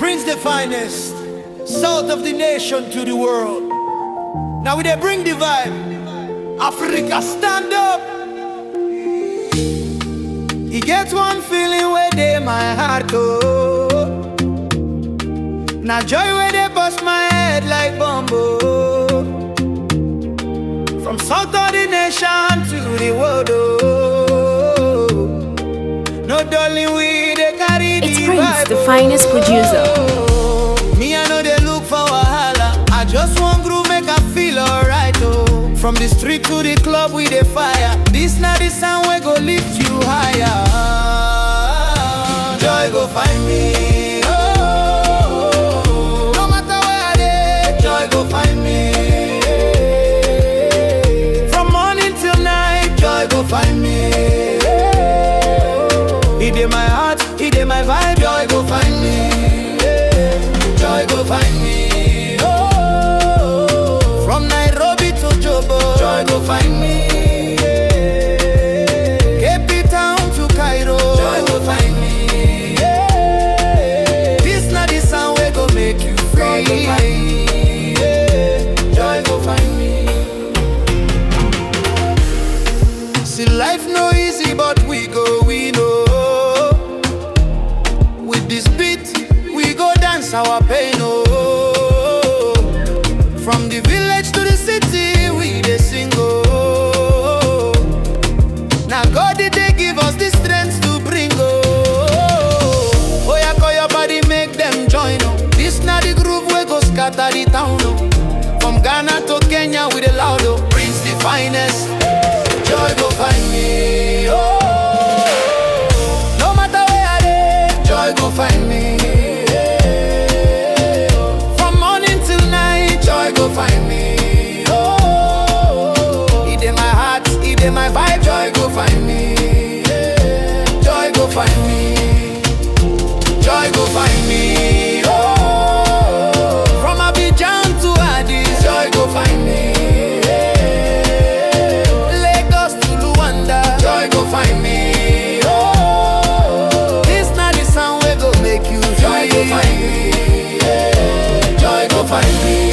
Prince the finest, south of the nation to the world. Now we they bring the vibe. Africa stand up. He gets one feeling where they my heart go. Now joy where they bust my head like bumbo. From south of the nation to the world. Oh. No darling, we they carry It's the Prince, vibe, the finest producer. oh. Me, I know they look for wahala. I just want groove, make I feel alright, oh. From the street to the club, we the fire. This not the sound we go lift you higher. Joy go find me. Oh, no matter where I dey, joy go find me. From morning till night, joy go find me. It in my heart, it in my vibe, joy go find me. Joy go find me. Oh, from Nairobi to Jobo, joy go find me. Cape Town to Cairo, joy go find me. This not the sound we go make you free. Joy go find me. Joy go find me. See, life no easy, but we go, we know. With this beat, we go dance our pain, oh. From the village to the city, we dey sing, oh. Now God did they give us the strength to bring, oh. Oh, yeah, call your body, make them join, oh. This not the groove, we go scatter the town, oh. From Ghana to Kenya, with the loud, oh. Prince the finest. Joy go find me. Oh, no matter where I dey, joy go find me. From morning till night, joy go find me. Oh, it in my heart, it in my vibe, joy go find me. Joy go find me. Joy go find me. Oh, from Abidjan to Addis, joy go find me. Lagos to Luanda, joy go find me. Oh, this not the sound we go make you joy go find me. Joy go find me.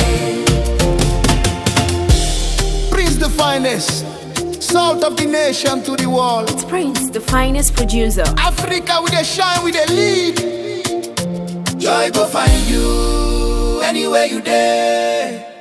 Prince the finest, salt of the nation to the world. It's Prince, the finest producer. Africa with a shine, with a lead. Joy go find you anywhere you there.